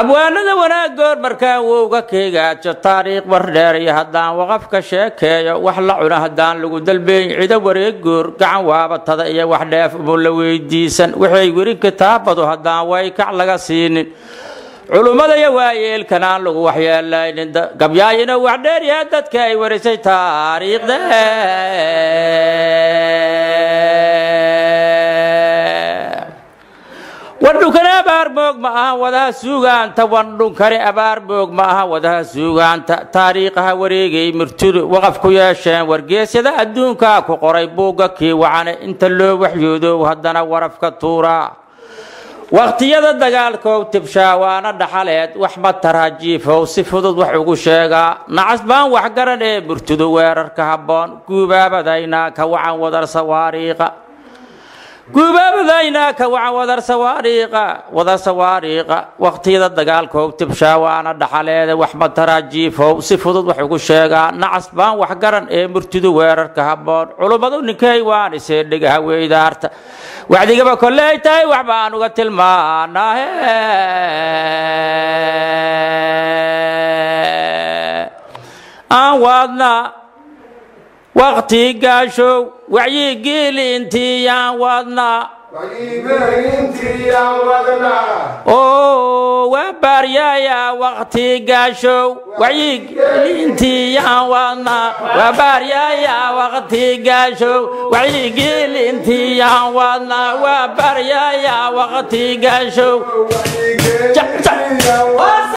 abwaanada wanaagood markaan wowga keegaajo taariikh wardheer iyo haddaan waqafka sheekeeyo wax la cuna haddaan lagu dalbeyn cido wareegoor gacan waabatada iyo wax dheef umu la weydiisan waxay weri kitaabadu haddaan waykac laga siinin culummada iyo waayeelkan aan lagu waxyeelaynin gabyaayina wax dheeryaha dadka ay warisay taariikhda wandhunkani abaar moog ma aha wadaha suugaanta wandhunkani abaar moog ma aha wadaha suugaanta taariikhaha wareegay murtidu waqaf ku yeesheen wargeesyada adduunkaa ku qoray buugga kii wacane inta loo waxyoodow haddana warafka tuuraa wakhtiyada dagaalkow tibshaa waana dhaxaleed wax ma taraajiifow si fudud wax ugu sheegaa nacas baan waxgaran ee murtidu weerarka habboon guubaabadaynaa ka wacan wadar sawaariiqa guubaabadaynaa ka wacan wadar sawaariiqa wadar sawaariiqa wakhtiyada dagaalkow tibshaa waana dhaxaleede wax ma taraajiifow si fudud wax ugu sheegaa nacas baan waxgaran ee murtidu weerarka habboon culummadu ninkay waan isee dhegaha weydaarta wacdigaba kolley tahay wax baan uga tilmaanaahe aan waadna wakti gaashow wacyigiili intii yaan waadna oo waa baaryaaya wakti gaashow wacyigiili intii yaan waadna waa baaryaaya wakti gaashow wacyigiili intii yaan waadna waa baaryaaya wakti gaashow